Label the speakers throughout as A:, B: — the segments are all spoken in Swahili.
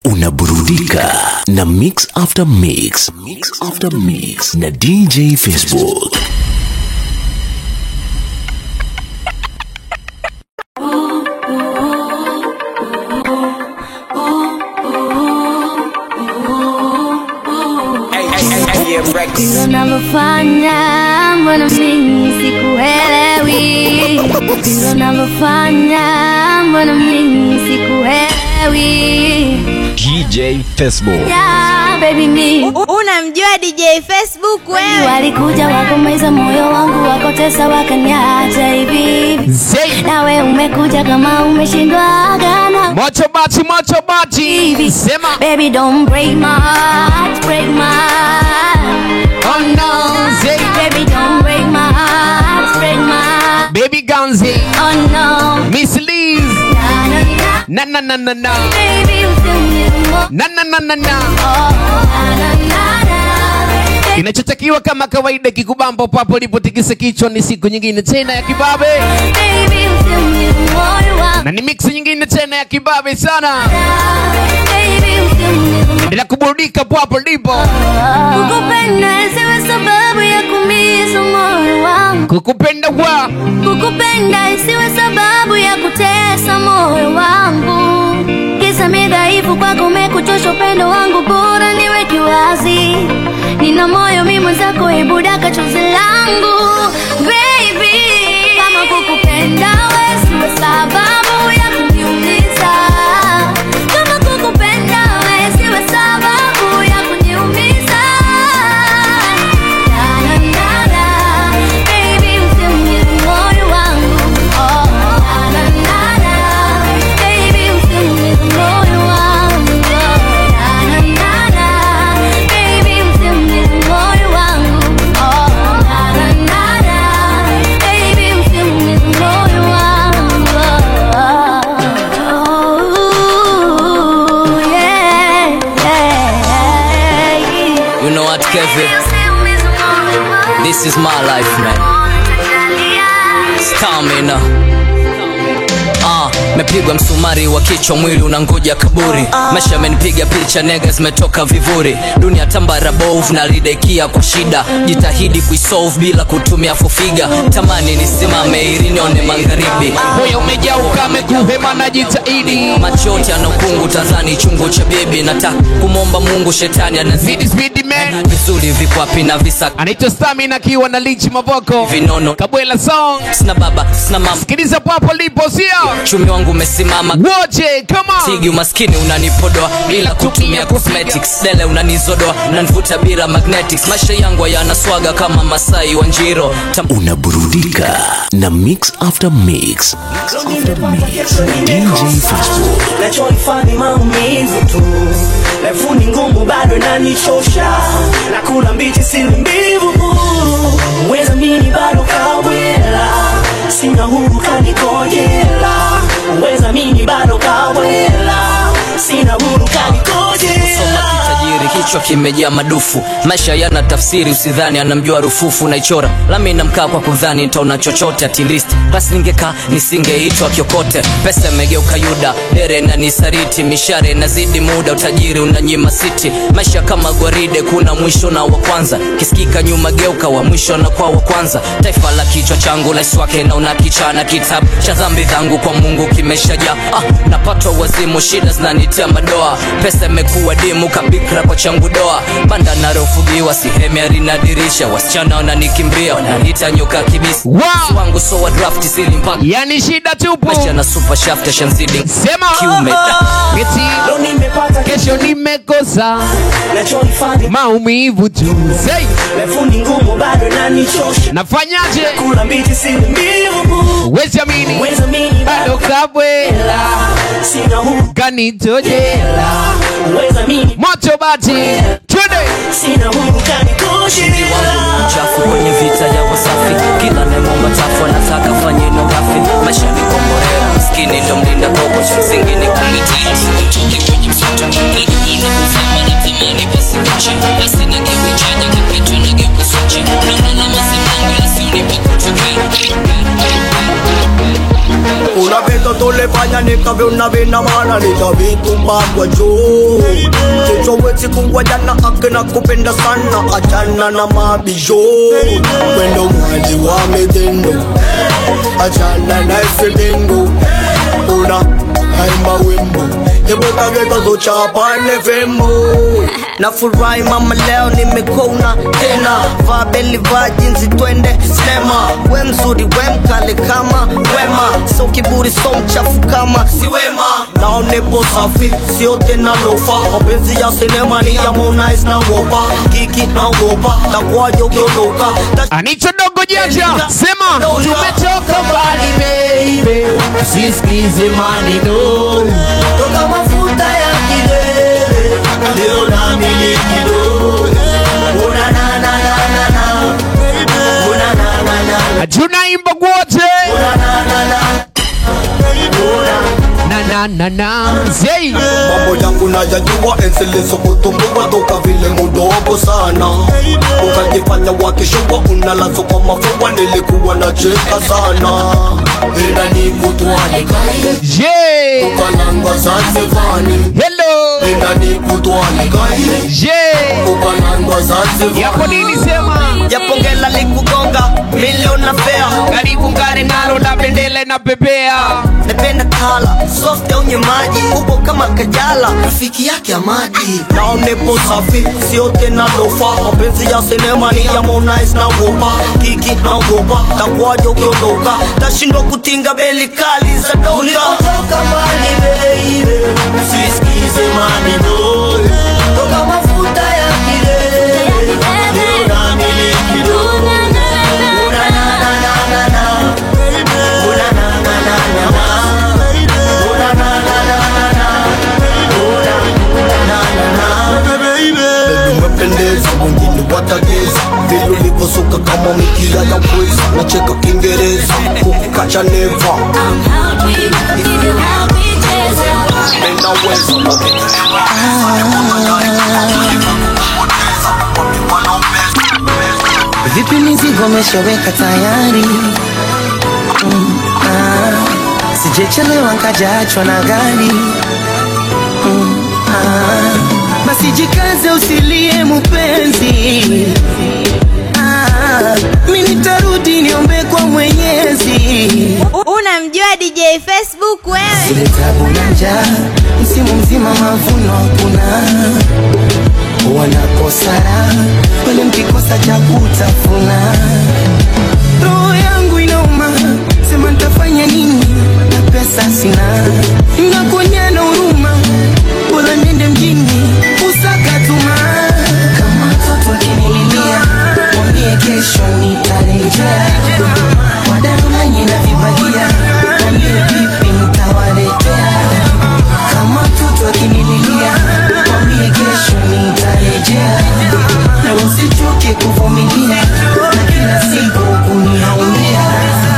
A: unaburudika na mix after mix, mix after mix na DJ Facebook.
B: Hilo navyofanya mbona mimi sikuelewi, hilo navyofanya mbona mimi sikuelewi.
C: DJ Facebook.
B: Yeah, baby me
D: unamjua dj facebook wewe
B: walikuja wakomeza moyo wangu wakotesa wakaniacha hivi
E: Zay.
B: nawe umekuja kama umeshindwa gana
E: Mocho bati, mocho bati.
B: hivi
E: Sema.
B: baby don't break my heart break my heart
E: Oh no, Zay.
B: baby don't break my heart break my heart
E: Baby Ganzi.
B: oh no
E: Miss Liz.
B: na na na
E: Na na na na na.
B: baby usinimo
E: Na na na na na.
B: oh na na na na
E: Kinachotakiwa kama kawaida kikubambo papo lipo tikisa kichwa ni siku nyingine tena ya kibabe.
B: baby usinimo moyo wangu
E: Na ni mix nyingine tena ya kibabe sana.
B: baby usinimo
E: Bila kuburudika papo lipo.
B: Kukupenda isiwe sababu ya kuumiza moyo wangu.
E: Kukupenda wa.
B: Kukupenda isiwe sababu ya kutesa moyo wangu. Kisa mi dhaifu kwako umekuchosha upendo wangu, bora niweke wazi. Nina moyo mi mwenzako, hebu daka chozi langu baby. Kama kukupenda we siwe sababu ya kuniumiza. Kama kukupenda we siwe sababu ya kuniumiza. Na, na, na, na. Baby, usiumize moyo wangu. Oh, na, na, na, na. Baby, usiumize moyo wangu. Oh, na, na, na, na. Baby, usiumize moyo wangu. Oh, na, na, na, na. Baby, usiumize moyo wangu. Oh, yeah, yeah.
F: You know what, Kevin?
B: Usiumize moyo wangu.
F: This is my life, man. Stamina. Ah, mepigwa msumari wa kichwa, mwili unangoja kaburi. Maisha amenipiga picha, nega zimetoka vivuri. Dunia tambara bovu, nalidekia kwa shida. Jitahidi kuisolve bila kutumia fufiga. Tamani nisimame ili nione magharibi.
E: Moyo umejaa ukame kuhema na jitahidi.
F: Macho yote ana ukungu, tazani chungu cha bibi. Nataka kumwomba Mungu, shetani anazidi
E: Speedy speedy man.
F: vizuri, vipo wapi na visa
E: Anaitwa Stamina akiwa na Lichi Mavoko.
F: vinono.
E: Kabwela song.
F: Sina baba, sina mama,
E: Sikiliza papo lipo sio?
F: uchumi wangu umesimama
E: Wote come on.
F: tigi umaskini unanipodoa bila kutumia cosmetics dele unanizodoa unanivuta bila magnetics maisha yangu hayana swaga kama masai wa njiro Tam
A: Unaburudika na mix after mix, mix after mix na DJ Facebook.
G: nachohifadhi maumivu tu refu ni ngumu bado nanichosha nakula mbichi sili mbivu weza mini bado kawela sina huru kanikojela weza mini bado kawela sina huru kanikojela
F: soma kitajiri kichwa kimejaa madufu maisha yana tafsiri usidhani anamjua rufufu naichora lami namkaa kwa kudhani ntaona chochote atilist basi ningekaa nisingeitwa kiokote pesa imegeuka yuda dere na nisariti mishare nazidi muda utajiri unanyima siti maisha kama gwaride kuna mwisho na wa kwanza kisikika nyuma geuka wa mwisho na kwa wa kwanza taifa la kichwa changu laiswake na unakichana kitabu cha dhambi zangu kwa mungu kimeshajaa ah, napatwa wazimu shida zinanitia madoa pesa imekuwa dimu kabikra kwa changu doa banda narofugiwa sihemi arinadirisha wasichana wananikimbia wananiita nyoka kibisi
E: Wow.
F: wangu so wa draft sili mpaka
E: Yani shida tupu.
F: maisha na super shaft ya shanzidi
E: Sema.
F: kiume
E: Eti
G: Leo nimepata
E: kesho nimekosa
G: nachohifadhi
E: maumivu tu. Say,
G: refu ni ngumu bado nanichosha
E: nafanyaje?
G: kula mbichi sili mbivu
E: Wezi amini.
G: weza mini
E: Bado
G: bado
E: kabwela
G: sina huru
E: kanitojela
G: weza mini
E: moto bati twende
G: sina huru
F: Ushindi
G: kanikojela
F: wangu mchafu kwenye vita ya wasafi kila nemomba tafu anataka fanye no gafi maisha ni komborea maskini ndo mlinda gogo cha msingi ni kumitii
H: Una vez todo le falla na nikavyona vina maana nitavitumbagwa juu chochowezi kuwa jana akina kupenda sana achana na mabisho wendo mwali wa midendo achana na ifidingo una haimba wimbo ibukagetazochapane fimbo nafurahi mama leo nimekona tena vaa beli vaa jinsi twende sinema we mzuri we mkale kama wema so kiburi so mchafu kama si wema nao nipo safi sio tena lofa mapenzi ya sinema ni ya Harmonize na wopa kiki na wopa takwaje ukiondoka
E: anicho dogo jaja sema tumetoka mbali baby sisikize maneno
H: toka mafuta ya kilele leo nami ni kidogo una na na na na na una na na na
E: tunaimba wote
H: una na na na
E: na na na na zei
H: mambo yangu nayajua ensilisokutumbua toka vile mudogo sana ukajifanya wakishua unalazo kwa mafua nilikuwa na cheka sana ila ni kutwalika
E: je
H: ukalangwa zanzivani
E: hello
H: ila ni kutwalika
E: je
H: ukalangwa zanzivani
E: yapo nini sema
H: yapongela likugonga milioni na fea
E: karibu ngare nalo na bendele na pepea
H: napenda kala soft au maji upo kama kajala rafiki yake ya maji nao nipo safi sio tena lofa mapenzi ya sinema ni ya Harmonize na wopa kiki na wopa takwaje ukiondoka tashindwa kutinga beli kali za doka ulipotoka mbali baby sisikize maneno toka mafuta ya kilele leo nami ni kidogo una na na na na na una na na na na na una na na na na na una na na na Baby umependeza wengine watageza vile ulivyosuka kama mikia ya pweza nacheka kiingereza kukukacha neva ninaweza
I: Vipi mizigo umeshaweka tayari? Mm, ah, sijechelewa nkajaachwa na gari. Mm, ah, basi jikaze usilie mupenzi. Ah, mi nitarudi niombe kwa Mwenyezi.
D: Unamjua DJ Facebook wewe?
I: Zile tabu na njaa, msimu mzima mavuno hakuna, wanakosa raha wale mkikosa cha kutafuna. Roho yangu inauma, sema nitafanya nini na pesa sina, nakuonyana huruma, bora nende mjini usaka tuma. Kama mtoto akinililia, mwambie kesho nitarejea, wadanganyi na vibagia, mwambie vipi nitawaletea. Kama mtoto akinililia, mwambie kesho nitarejea, na usichoke kuvumilia na kila siku kuniaumia.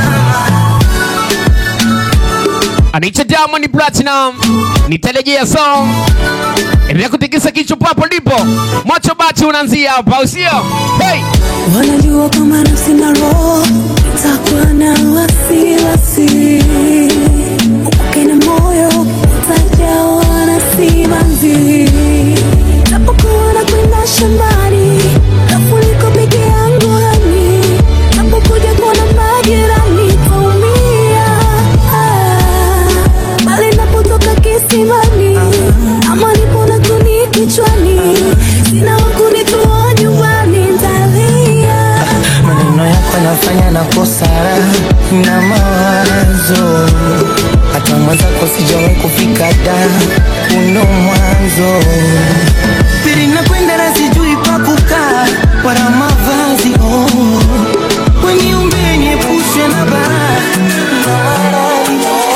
E: anaitwa Diamond Platinum, nitarejea song. Endelea kutikisa kichwa papo ndipo macho bati unaanzia hapa, au sio? Hey!
J: wanajua kama nafsi na roho takuwa na wasiwasi upake na moyo utajawa na simanzi napokuwa na kwenda shambani nafuliko peke yangu hani napokuja kuona majirani taumia Ah, bali napotoka kisimani ama nipona kuni kichwani sina wakunitoa nyumbani ntalia
I: maneno yako yanafanya nakosa raha na mawazo hata mwenzako sijawahi kufika da uno mwanzo pili nakwenda na sijui pa kukaa wala mavazi oh. weniumbe niepushe na baa na maradhi,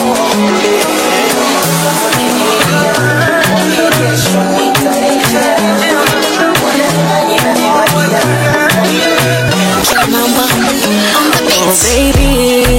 I: oh. Kesho nitarejea.
J: Oh, baby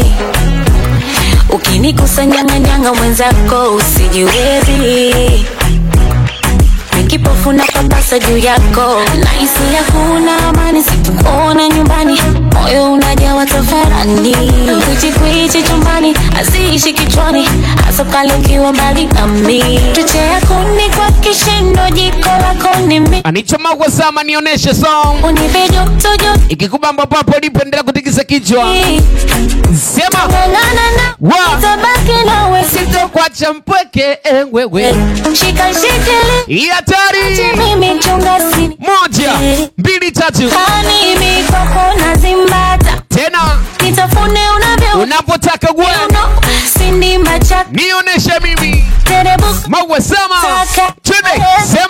J: ukinikusanyanganyanga mwenzako usijiwezi nikipofu na papasa tisa juu yako naisi hakuna amani sikuona nyumbani moyo unajawa tafarani kwichikwichi chumbani aziishi kichwani hasa pale ukiwa mbali nami chochea kuni kwa kishindo jiko lako ni mi
E: anichoma kwa sama nionyeshe song
J: unipe joto joto
E: ikikubamba papo lipo endelea kutikisa kichwa sema
J: ng'ang'ana na
E: Wa.
J: nitabaki nawe
E: sitokwacha mpweke ewewe
J: shika shikili
E: hii hatari
J: mimi chunga sini
E: moja mbili tatu
J: mimi kwako nazimbata
E: tena
J: nitafune unavyo
E: unapotaka gwe
J: uno sindi machaka
E: nionyeshe mimi
J: terebuka
E: mawe sama
J: Taka.
E: twende sema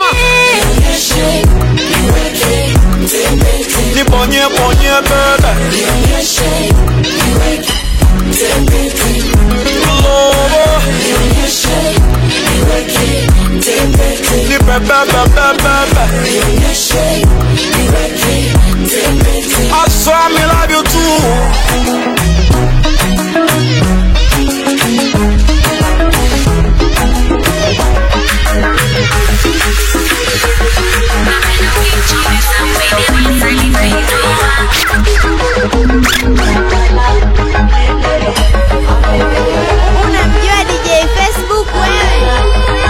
H: Nibonye bonye bebe Lobo Ni bebe bebe bebe I swear me love you too
D: Unamjua DJ Facebook wewe?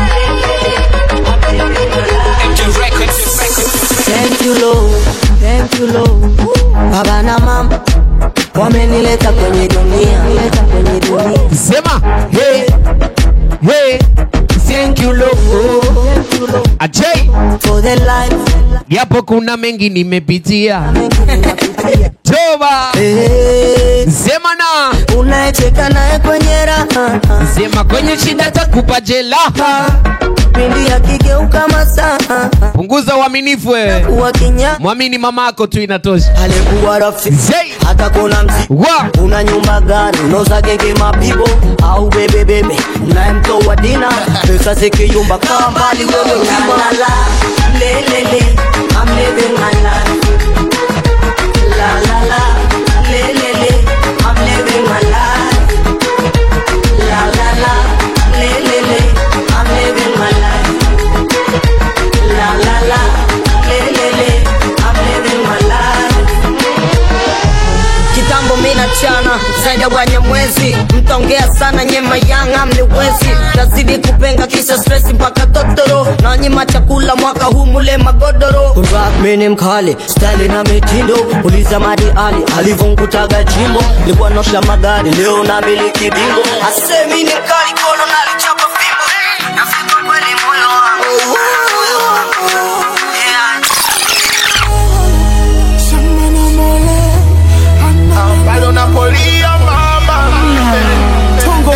I: Thank you Lord, thank you Lord. Baba na mama wamenileta kwenye dunia, leta kwenye dunia.
E: sema hey hey
I: Thank you Lord, thank you Lord
E: ajay
I: for the life
E: japo kuna mengi nimepitia toba
I: Eh,
E: sema na
I: unayecheka naye kwenye raha
E: sema kwenye shida takupa jelaha
I: pindi akigeuka masaa
E: punguza uaminifu wewe
I: kuwa kinya
E: mwamini mamako tu inatosha
I: alikuwa rafiki
E: Zey.
I: hata kuna mzi
E: wa
I: una nyumba gani unoza genge mapigo au bebebebe nayemtoa dina pesa zikiyumba kaa mbali wewe ukimalala lelele I'm living my life la la la lelele I'm living my life la la la lelele I'm living my life la la la lelele I'm living my life kitambo mina chana zaidi ya wanya mwezi mtaongea sana nyema yanga mniwezi tazidi kupenga kisha stresi mpaka totoro na nyima chakula mwaka huu mule magodoro rap mini mkali style na mitindo uliza madi ali alivyonkutaga jimbo likuwa nosha magari leo na miliki bingo asemi ni mkali kono nalichapa fimbo nafika kweli moyo wangu yeah.
H: bado napolia mama Tongo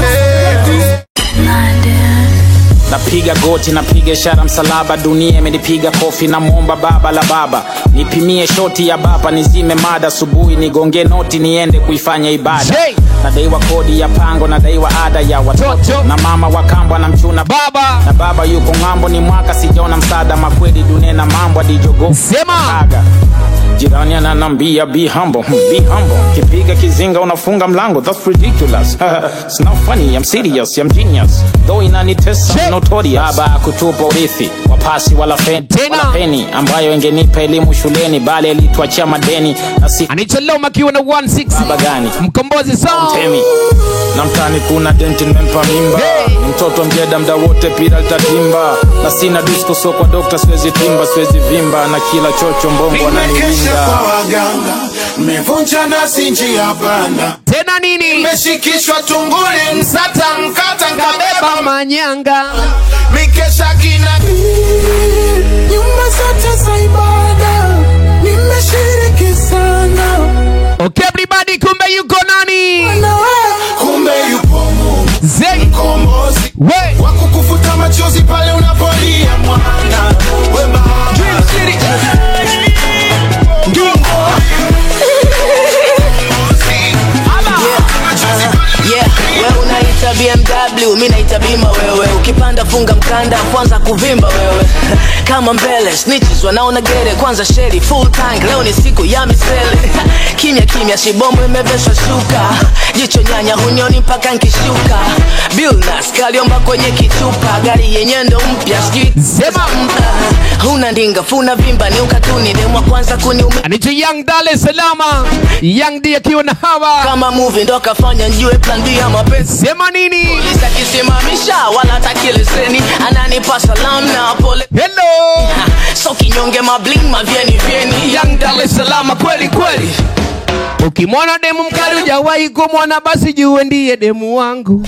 K: napiga goti napiga ishara msalaba dunia imenipiga kofi namwomba baba la baba nipimie shoti ya baba nizime mada asubuhi nigonge noti niende kuifanya ibada
E: Jay.
K: nadaiwa kodi ya pango nadaiwa ada ya watoto
E: Toto.
K: na mama wakambwa na mchuna
E: baba
K: na baba yuko ng'ambo ni mwaka sijaona msaada makweli dunia na mambo adijogo
E: Sema.
K: aga jirani ananambia be humble hmm, be humble kipiga kizinga unafunga mlango that's ridiculous it's not funny i'm serious i'm genius though inanitesa
E: Shit.
K: notorious baba kutupa urithi wapasi wala feni
E: Tena.
K: wala peni ambayo ingenipa elimu shuleni bali alituachia madeni na si
E: anichelewa makiwa na 16
K: baba gani
E: mkombozi song
K: temi na mtani kuna denti nimempa mimba
E: Hey.
K: ni mtoto mjeda mda wote pira litatimba na sina disko so kwa dokta siwezi timba siwezi vimba na kila chocho mbongo
L: Nimekesha kwa
K: ananiwinda
L: waganga, mmevunja nasi njia panda,
E: tena nini
L: mmeshikishwa tunguli, msata mkata nkabeba
E: beba manyanga
L: mikesha kina nyumba zote za ibada nimeshiriki sana,
E: okay everybody kumbe yuko nani
L: na wewe kumbe yupo Mungu
E: Zey.
L: mkombozi
E: we
L: wa kukufuta machozi pale unapolia mwana we mama
I: Yeah, wewe unaita BMW, mi naita bima wewe. Ukipanda funga mkanda, kwanza kuvimba wewe. Kama mbele, snitches wanaona gere, kwanza sheri full tank. Leo ni siku ya misele. Kimya kimya, shibomo imeveshwa shuka. Jicho nyanya hunyoni mpaka nkishuka. Billnas kaliomba kwenye kichupa, gari yenye ndo mpya, sijui
E: Sema.
I: Ah, huna ndinga funa vimba ni ukatuni demwa kwanza kuniume
E: anaitwa Young Dar es Salaam Young D akiwa na hawa
I: kama movie ndo kafanya njue plan B ya mapenzi
E: sema nini
I: polisi akisimamisha wala hataki leseni ananipa salam na pole
E: hello
I: so kinyonge mabling mavyeni vyeni
E: Young Dar es Salaam kweli kweli ukimwona demu mkali hujawahi kumwona basi jue ndiye demu wangu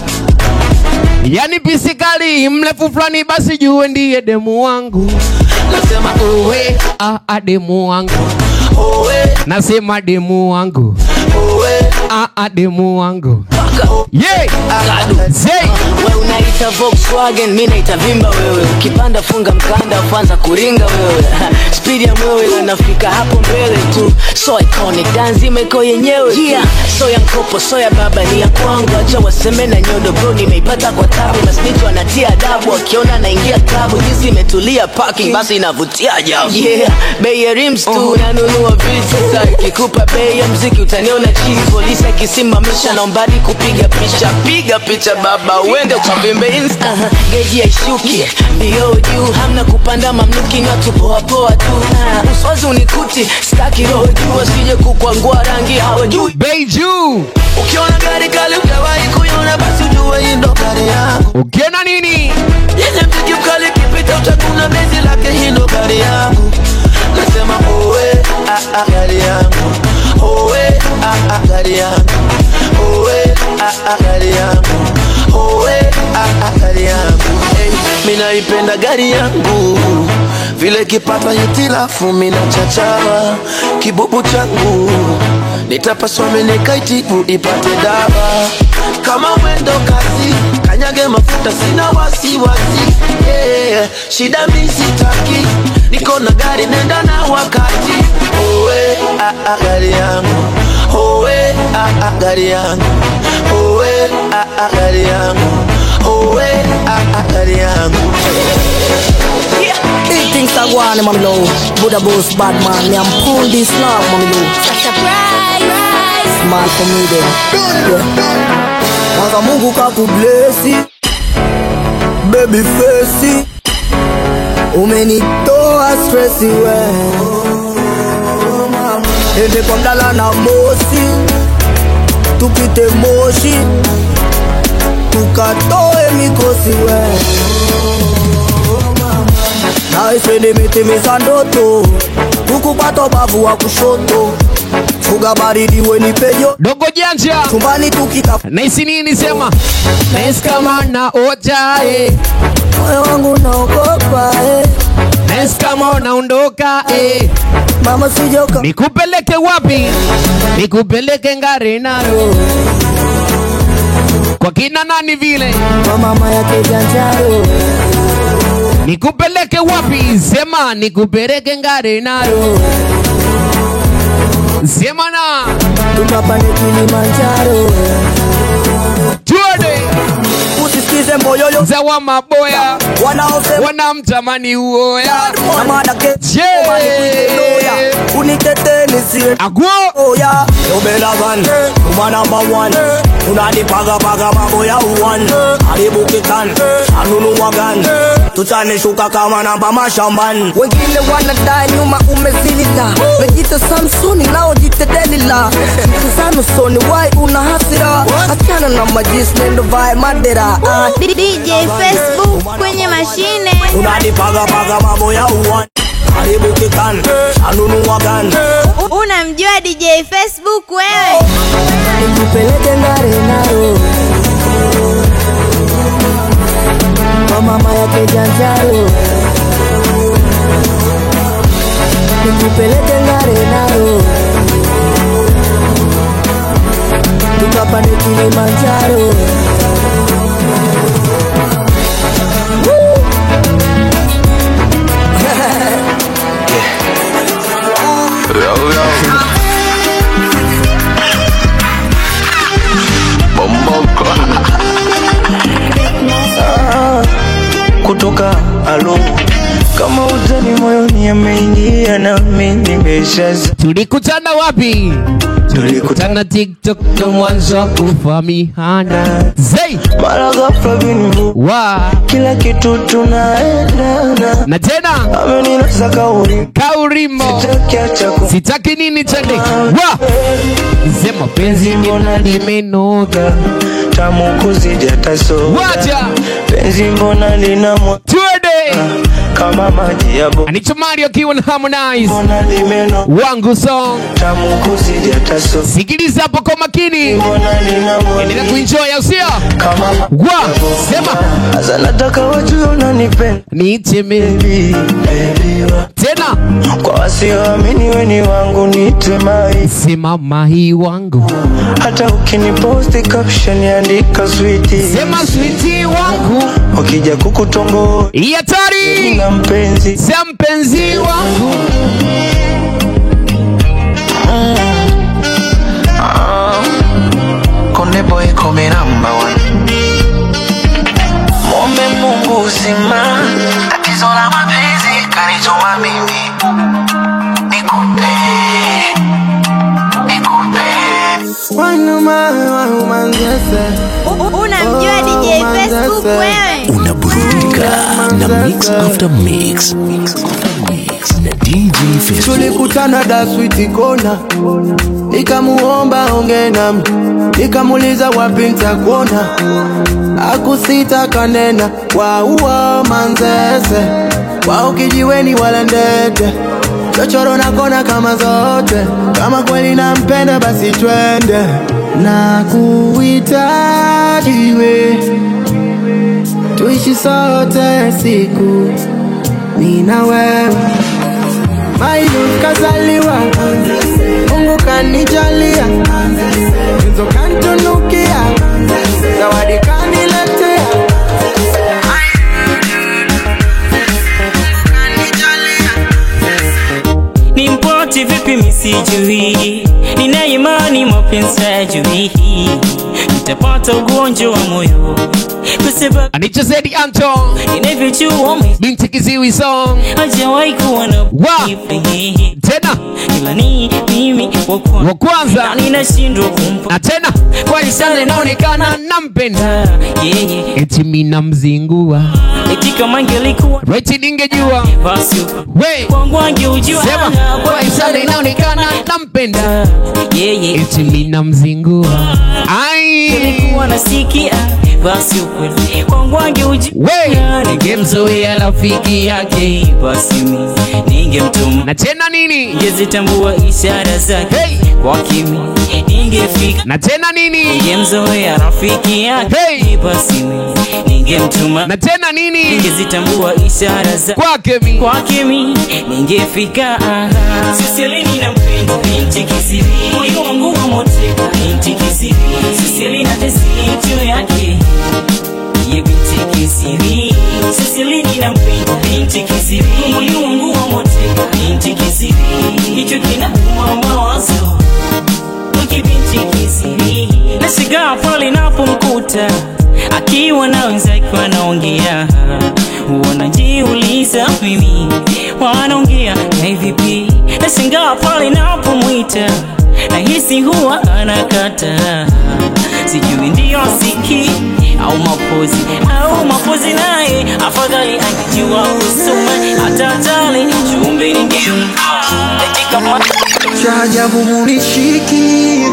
E: yani pisikali mrefu fulani basi jue ndiye demu wangu
I: nasema
E: uwe ah, ah, demu wangu
I: owe
E: nasema demu wangu
I: owe
E: ah, ah, demu wangu yeah. Zay.
I: we unaita Volkswagen mi naita vimba wewe ukipanda funga mkanda kwanza kuringa wewe spidi ya mwewe inafika hapo mbele tu so iconic danzi imeko yenyewe yeah. so ya mkopo so ya baba ni ya kwangu acha waseme na nyodo bro nimeipata kwa tabu masnito anatia adabu akiona naingia klabu jinsi imetulia parking basi inavutia ajabu yeah. bei ya rims tu nanunua vitu sasa ikikupa bei ya mziki utaniona chini polisi akisimamisha naombadi kupiga picha piga picha baba uende ukavimbe insta uh-huh. geji yaishuki mbio juu hamna kupanda mamluki na tupoapoa tu uh, uswazi unikuti staki roho juu asije kukwangua rangi hawajui
E: bei juu
I: ukiona gari kali ujawahi kuiona basi ujue hii ndo gari yangu
E: ukiona nini
I: yenye mziki mkali kipita utakuna bezi lake hii ndo gari yangu nasema owe ah, ah, gari yangu owe ah, ah, gari yangu owe ah, ah, gari yangu owe ah, ah, gari yangu hey, mi naipenda gari yangu vile kipata hitilafu mina chachawa kibubu changu nitapaswa menekaitibu ipate dawa kama mwendo kasi kanyage mafuta sina wasiwasi yeah. shida misitaki niko na gari nenda na wakati owe ah, ah, gari yangu owe ah, ah, gari yangu owe ah, ah, gari yangu owe ah, ah, gari yangu
H: Big things are going on, mommy low. Buddha boss, bad man. Me, I'm pulling this now, mommy low.
B: Surprise!
H: Smart for me then. Yeah. Kwanza Mungu kakublesi baby face umenitoa stresi we ende kwa mdala na mosi tupite moshi tukatoe mikosi we naisende mitimiza ndoto ukupata bavu wa kushoto fuga baridi wenipejo
E: dogo janja
H: chumbani tukita
E: naisi nini sema naisi kama na oja eh.
H: moyo wangu naogopa eh.
E: naisi kama unaondoka eh.
H: mama sijoka
E: nikupeleke wapi nikupeleke ngarenaro kwa kina nani vile
H: kwa mama yake janjaro
E: nikupeleke wapi sema nikupeleke ngarenaro sema na
H: tukapande kilimanjaro
E: tuone
H: usisikize moyoyo
E: za wa maboya
H: wanaosema
E: wanamtamani uoya
H: na madake
E: Je.
H: loya unitetee nisie
E: agwo
H: oya obelavan uma number one unanipagapaga mambo ya uwan haribukitan anunuwagan tutanishuka kama namba mashambani wengine wanadai nyuma umezilila wejita samsoni naojite delila mtazano soni wai una hasira achana na majisi nendo vae madera ah.
B: DJ Facebook kwenye mashine
H: unanipagapaga mambo ya uwan haribukitan anunuwagan
B: unamjua DJ Facebook wewe
H: nikupeleke ngare naro kwa mama yake janjaro nikupeleke ngare naro tukapande kilimanjaro Woo!
M: kutoka alo kama utani moyoni ameingia nami nimeshaza
E: tulikutana wapi tulikutana tiktok ndo mwanzo wa kufahamiana zei
M: mara ghafla binvu
E: wa
M: kila kitu tunaendana
E: na tena
M: amenina za kauri
E: Kaurimo
M: Sitakiacha ku
E: sitaki nini chande wa sema penzi mbona limenoga
M: tamu kuzidi hata soda
E: wacha
M: penzi mbona lina mwa
E: twende
M: kama maji ya bo
E: anicho Mario akiwa na Harmonize
M: mbona limeno
E: wangu song
M: tamu kuzidi hata soda
E: sikiliza hapo kwa makini
M: mbona lina mwa
E: endelea kuenjoy au sio
M: kama
E: wa sema
M: Asa nataka wajue unanipenda
E: niiteme
M: baby, baby wa.
E: tena
M: Kwa wasioamini we ni wangu niitwe mai
E: sema mahi wangu
M: hata ukiniposti caption andika switi
E: sema switi wangu
M: wakija kukutongo
E: hii hatari
M: na mpenzi
E: sema mpenzi wangu
M: Konde boy come number one Mombe Mungu uzima Tatizo la mapenzi kanituma mimi Nikupe Nikupe
D: Unamjua DJ Facebook wewe?
A: Unaburudika na mix after mix. Mix after mix na DJ Facebook.
N: tulikutana daswiti kona nikamuomba onge nami nikamuliza wapi ntakuona akusita kanena wauo manzese wao kijiweni wala ndete chochoro na kona kama zote kama kweli nampenda basi twende na kuhitajiwe tuishi sote siku nina wewe Mailun kazaliwa Mungu kanijalia Hizo kantunukia Zawadi kaniletea
O: ni mpoti vipi misijui nina imani mapenzi hajui nitapata ugonjwa wa moyo kwa sababu
E: anicho Zedi Anton
O: inavyochua
E: binti kiziwi song
O: hajawahi kuwa na
E: wa
O: bibi.
E: tena
O: ila ni mimi wa
E: wa
O: kwanza
E: kwanza
O: na ninashindwa kumpa
E: na tena kwa isale naonekana nampenda
O: yeye
E: eti mina mzingua
O: eti kama angelikuwa
E: reti ningejua
O: basi
E: we
O: kwangu angeujua
E: sema kwa isale inaonekana nampenda
O: yeye
E: eti mina mzingua ai
O: nilikuwa nasikia basi ukweli kwangu angeujua
E: we ningemzoea rafiki yake
O: basi mi ningemtuma
E: na tena nini
O: ningezitambua ishara zake
E: hey.
O: kwa kimi ningefika
E: na tena nini
O: ningemzoea rafiki yake
E: Hey.
O: basi mi ningemtuma
E: na tena nini
O: ningezitambua ishara za
E: kwake mi
O: kwake mi ningefika siselini na mpendo binti kisiri moyo wangu wa moteka binti kisiri siselina tesi juu yake ye binti kisiri siselini na mpendo binti kisiri moyo wangu wa moteka binti kisiri hicho kinauma mawazo kibinti kisiri nashigaa pale napomkuta akiwa na wenzake wanaongea wanajiuliza mimi wanaongea na vipi nashangaa pale napomwita nahisi huwa anakata sijui ndiyo siki au mapozi au mapozi naye afadhali angejua kusoma hata tale chumbe ningempa eti kama
N: cha ajabu munishiki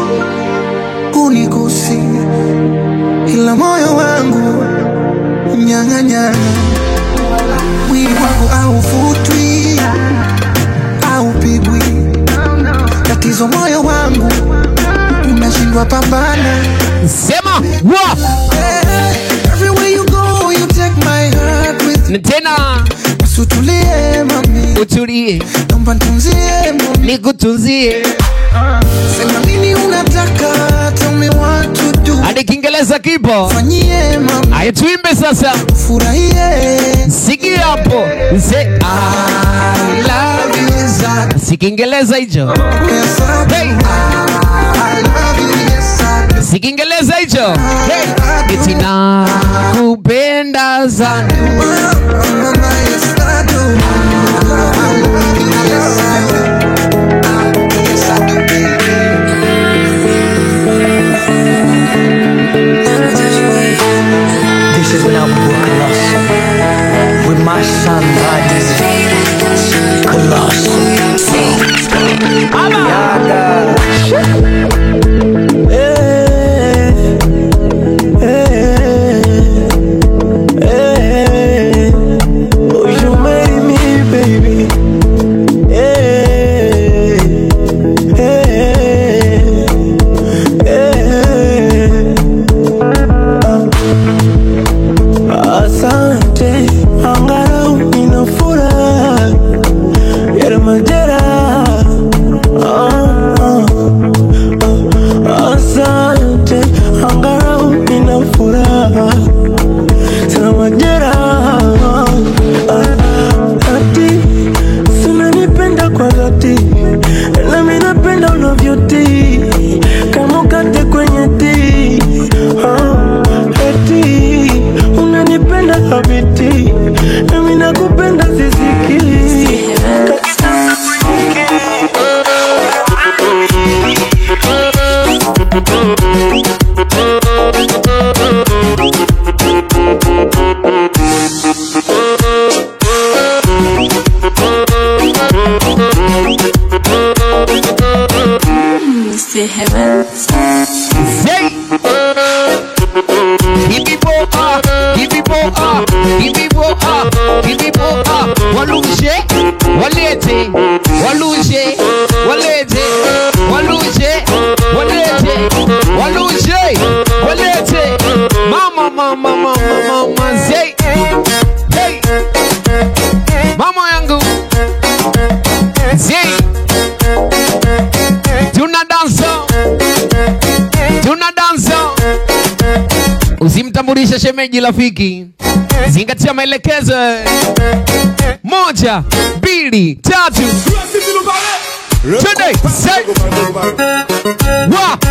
N: kunigusi ila moyo wangu mnyang'anyana mwili wangu aufutwi aupigwi tatizo moyo wangu unashindwa pambana
E: sema wa
N: Eh, everywhere you go you take my heart with
E: na tena
N: usutulie mami
E: utulie
N: naomba ntunzie mami
E: nikutunzie
N: sema nini unataka tell me what to do
E: hadi kiingereza kipo
N: fanyie mami
E: aya tuimbe sasa
N: furahie
E: sikia hapo se
N: I love you yes I
E: si kiingereza hicho
N: yes I do.
E: hey.
N: I love you yes I do.
E: si kiingereza hicho hey. eti nakupenda sana
N: Mama yes I do. I love you yes I do. Yes I do baby.
I: This is when I would work lost with my son bodies.
J: Mr. Heaven.
E: Say. Give me more up, give me more up, give me more up, give me more up. Waluje, walete, waluje, walete, waluje, walete, waluje, walete. Mama, mama, mama, mama, say. Hey. Mama yangu. Say. Tuna dansa. Tuna dansa. Usimtambulishe shemeji rafiki, zingatia maelekezo. Moja, mbili, tatu. Twende, say. Wa.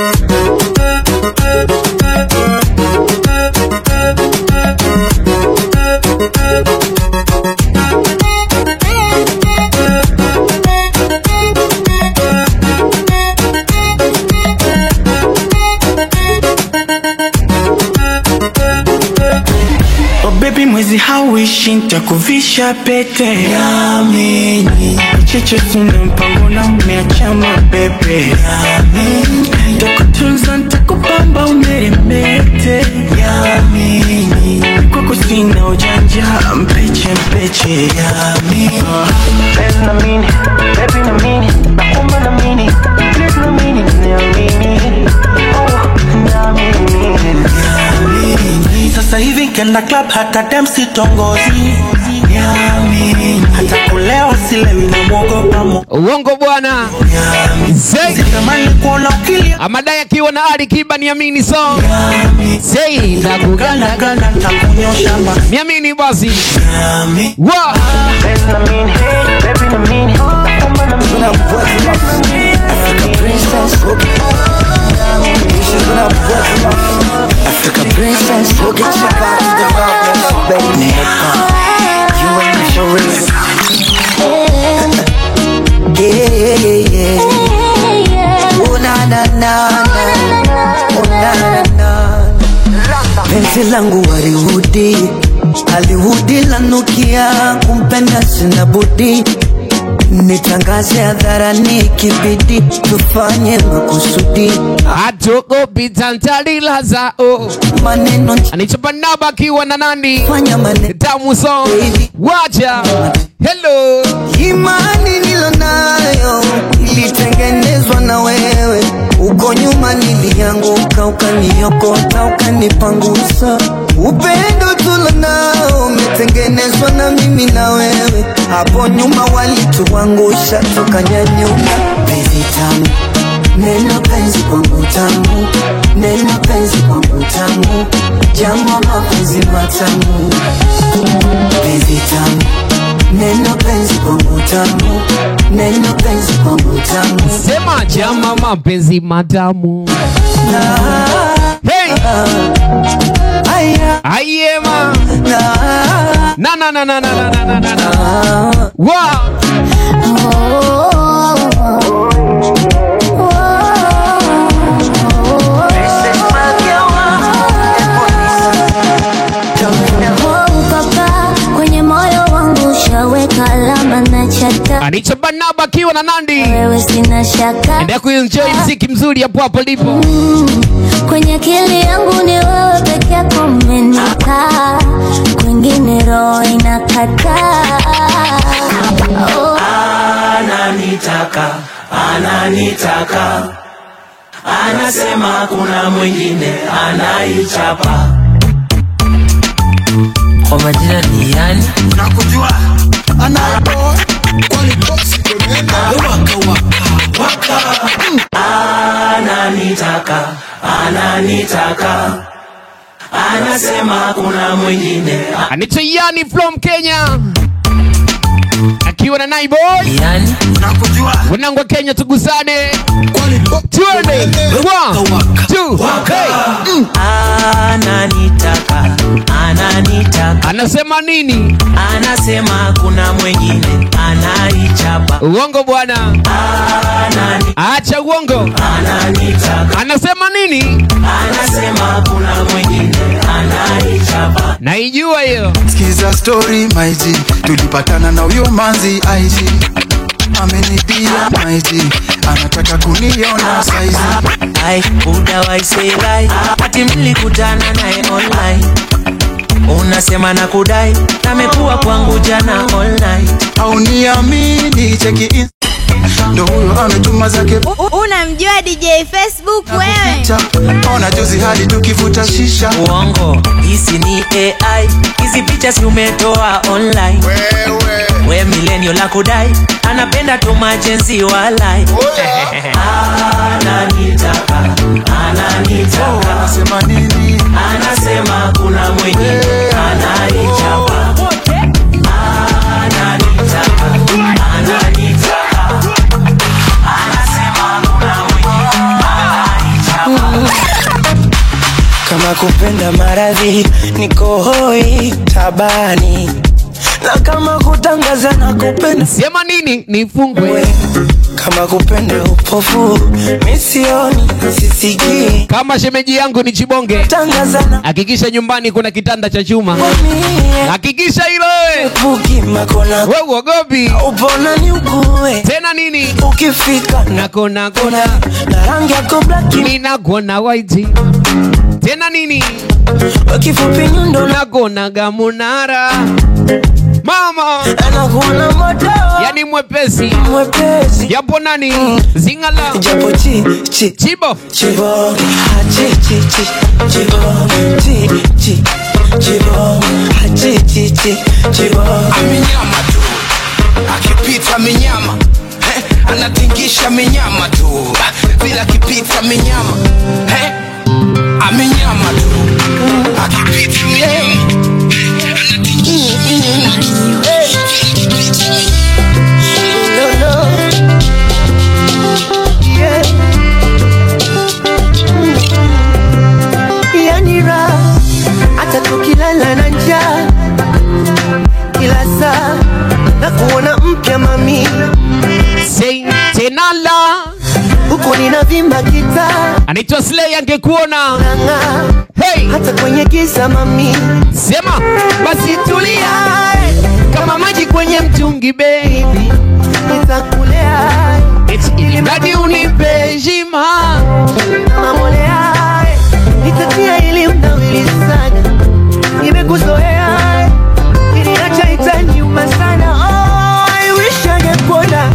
P: Oh baby mwezi hauishi nitakuvisha pete Yamini Cheche sina mpango na umeacha mabebe Yamini Takutunza nitakupamba umeremete Yamini Kwako sina ujanja mpeche mpeche Yamini Baby na mini, baby na mini Nakumba na mini, please na mini Niamini Oh, niamini Niamini Sasa hivi kenda club hata dem sitongozi Niamini Hata kulewa silewi na mwogopa mo
E: Uongo bwana. Say. Amadai akiwa na Ali Kiba niamini so. Say na kuganda
P: ganda nitakunyosha ma
E: Niamini basi. Wa.
N: Africa princess, go get your back to the rock, baby. You ain't for real. Yeah, yeah, yeah. Oh na na na na, oh na na na. Penzi langu warihudi, alihudi lanukia, kumpenda sina budi nitangaze hadharani kibidi tufanye makusudi
E: Hatuogopi tantalila zao
N: maneno
E: anichopanaba akiwa na nani
N: fanya maneno
E: tamu so wacha hello
N: imani nilonayo ilitengenezwa na wewe uko nyuma nilianguka ukaniokota ukanipangusa upendo tulonao umetengenezwa na mimi na wewe hapo nyuma walituangusha tukanyanyuka penzi tamu neno penzi kwangu tamu neno penzi kwangu tamu jambo mapenzi matamu penzi tamu neno penzi kwangu tamu neno penzi kwangu tamu
E: sema jama mapenzi matamu hey ayema na na na na na na na na na na wa
B: Papa, kwenye moyo wangu ushaweka alama na chata
E: Anicha Barnaba akiwa na Nandi.
B: wewe sina shaka
E: Endelea kuenjoy mziki mzuri hapo hapo lipo.
B: kwenye akili yangu ni wewe peke yako umenikaa kwingine roho inakataa oh.
G: ananitaka ananitaka anasema kuna mwingine anaichapa
O: Kwa majina ni yani
G: nakujua anapo kwani bosi waka waka waka ananitaka ananitaka anasema kuna mwingine
E: Anicha Yani from Kenya. Akiwa na Naiboy.
O: yani
G: nakujua
E: Wanangu wa Kenya tugusane. Tuende. One, two, hey. Mm.
O: ananitaka ananitaka
E: anasema nini
O: anasema kuna mwengine anaichapa
E: uongo bwana acha uongo
O: ananitaka
E: anasema nini
O: anasema kuna mwengine anaichapa
E: naijua hiyo
Q: Skiza story my G, tulipatana na huyo manzi IG amenibia my G, anataka kuniona saizi
O: ai udawaiseirai ati mlikutana naye online unasema na kudai amekuwa kwangu jana online
Q: au niamini cheki in- ndo huyo ametuma zake
D: Unamjua DJ Facebook wewe?
Q: picha ona juzi hadi tukivuta shisha
O: uongo hisi ni ai hizi picha si umetoa online we milenio la kudai anapenda tu majenzi walai ananitaka ananitaka
Q: anasema nini
O: anasema kuna mwingine anaichapa ananitaka ananitaka anasema kuna mwingine anaichapa
P: kama kupenda maradhi niko hoi tabani na kama kutangaza na kupenda
E: sema nini nifungwe
P: kama kupenda upofu misioni sisikii
E: kama shemeji yangu ni chibonge
P: tangaza na
E: hakikisha nyumbani kuna kitanda cha chuma hakikisha hilo we.
P: buki makona
E: we uogopi
P: upona ni ukue
E: tena nini
P: ukifika
E: nakona kona
P: na rangi yako blaki
E: ninakona waiti tena nini
P: kifupi nyundo na
E: nakonaga munara mama
P: anakuona moto
E: yani mwepesi
P: mwepesi
E: japo nani zingala
P: japo chi chi
E: chibo
P: chibonge ah, chi chi chi chibonge chi chi chibonge ah, chi chi chi chibonge
G: amenyama tu akipita minyama eh, anatingisha minyama tu vile akipita minyama eh, amenyama tu akipita minyama
P: yani raha hata tukilala na njaa kila saa na kuona mpya mami
E: Say, tenala
P: huku ninavimba kitaa
E: anaitwa slay angekuona
P: nang'aa
E: hey.
P: hata kwenye giza mami
E: sema
P: basi tulia
E: kama maji kwenye mtungi baby
P: nitakulea
E: Eti ili mradi unipe heshima
P: kama molea nitatia ili mnawili sana nimekuzoea iliacha itaniuma sana oh, I wish angekuona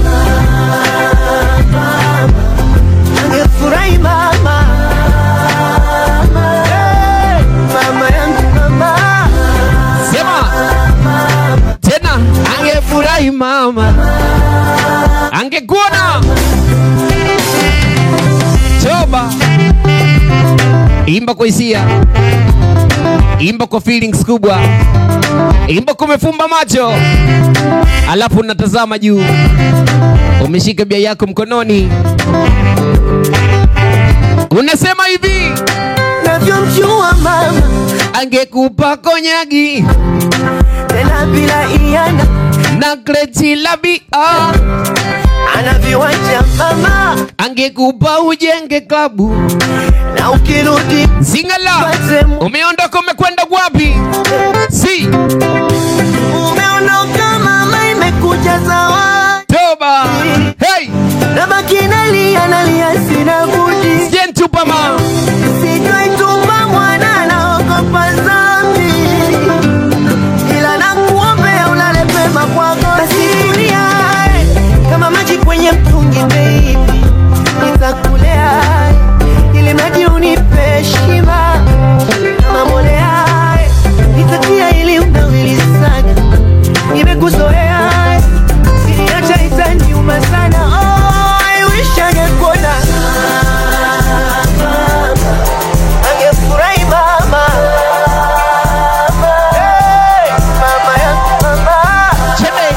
P: angefurahi mama Hey, mama yangu mama
E: sema tena angefurahi mama angekuona toba imba kwa hisia imba kwa feelings kubwa imba kumefumba macho alafu unatazama juu umeshika bia yako mkononi unasema hivi
P: navyomjua mama
E: angekupa konyagi
P: tena bila iana
E: na kreti la bia
P: ana viwanja mama
E: angekupa ujenge klabu
P: na ukirudi
E: zingala umeondoka umekwenda wapi si
P: umeondoka mama imekuja zawadi
E: toba hey
P: nabaki nalia nalia sina budi
E: sijentupa ma
P: sijaituma mwana naogopa zambi ila nakuombea ulale pema kwako basi tulia kama maji kwenye mtungi baby nitakulea ili maji unipe heshima kama molea nitatia ili unawili sana nimekuzoea siniacha itaniuma sana oh, I wish angekuona angefurahi mama Hey, mama yangu mama
E: chele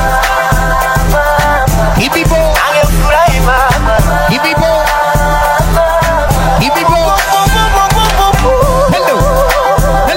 E: hivivo
P: angefurahi mama
E: hivivo hivivo hello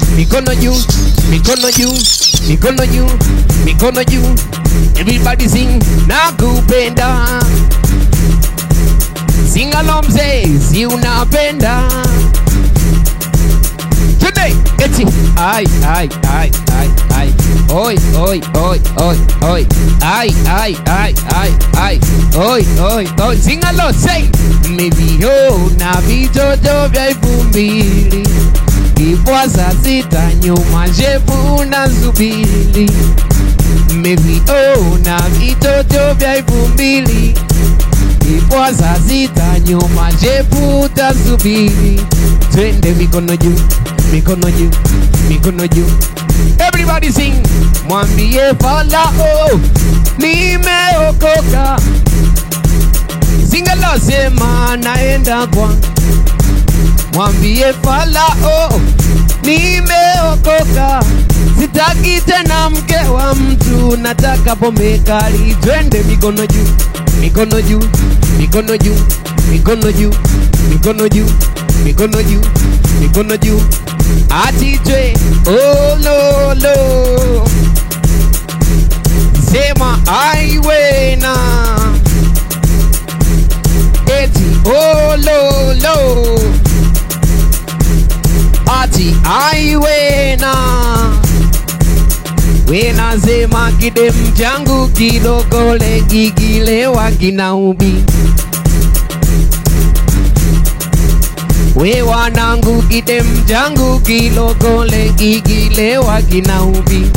E: mikono juu mikono juu mikono juu mikono juu everybody sing nakupenda sing along mzee si unapenda today eti ai ai ai ai ai oi oi oi oi oi ai ai ai ai ai oi oi oi sing along say niviona vitoto vya elfu mbili kipwa saa sita nyuma shepu na subili meviona vitoto vya elfu mbili kipwa saa sita nyuma shepu tasubiri twende mikono juu mikono juu mikono juu everybody sing mwambie falao nimeokoka singalosema naenda kwa mwambie falao nimeokoka sitaki tena mke wa mtu nataka pombe kali twende mikono juu mikono juu mikono juu mikono juu mikono juu mikono juu mikono juu atitwe ololo sema aiwena eti ololo ati aiwena wenasema kidem changu kilokole kikilewa kinaubi we wanangu kidem changu kilokole kikilewa kinaubi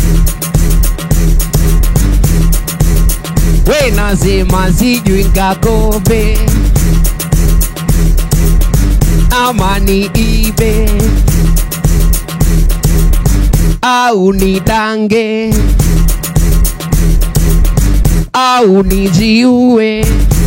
E: we nasema sijui ngakope ama ni ibe au ni dange au nijiue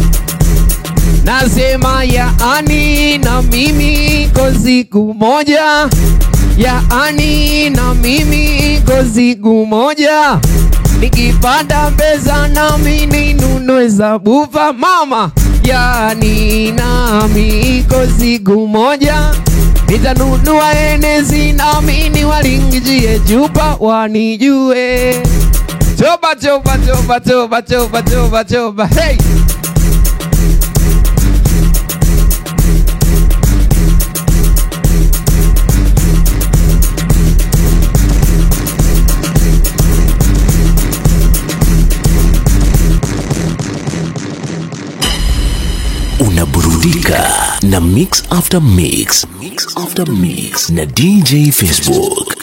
E: nasema yaani na mimi ko siku moja yaani na mimi ko siku moja nikipata pesa nami ninunue sabufa mama yaani nami ko siku moja nitanunua enezi nami niwalingijie chupa wanijue choba choba choba choba choba choba choba hey
A: unaburudika na mix after mix, mix after mix na dj facebook